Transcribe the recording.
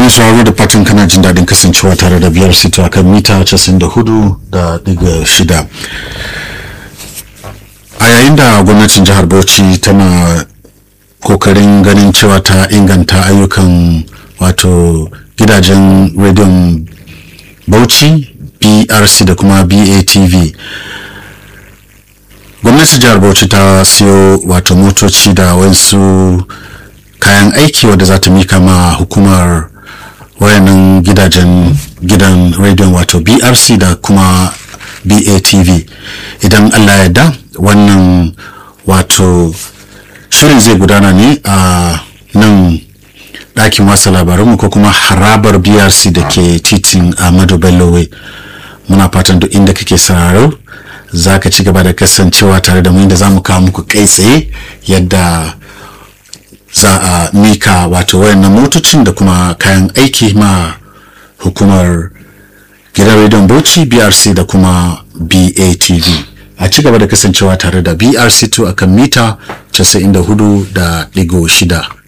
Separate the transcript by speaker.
Speaker 1: mai sauraro da fatan kana jin daɗin kasancewa tare da biyar sito a kan mita 94 da ɗiga shida a yayin da gwamnatin jihar bauchi tana kokarin ganin cewa ta inganta ayyukan wato gidajen rediyon bauchi brc da kuma batv gwamnatin jihar bauchi ta siyo wato motoci da wasu kayan aiki wadda za ta mika ma hukumar wayannan gidajen gidan rediyon wato brc da kuma batv idan allah ya da wannan wato shirin zai gudana ne a nan ɗakin wasa labaranmu ko kuma harabar brc da ke titin ahmadu bellowe muna fatan duk inda kake sararo za ka ci gaba da kasancewa tare da mu inda za mu kawo muku kai tsaye yadda za a mika wato wayannan motocin da kuma kayan aiki ma hukumar gidan rediyon bauchi brc da kuma batv a ci gaba da kasancewa tare da brc2 akan mita 94 da digo shida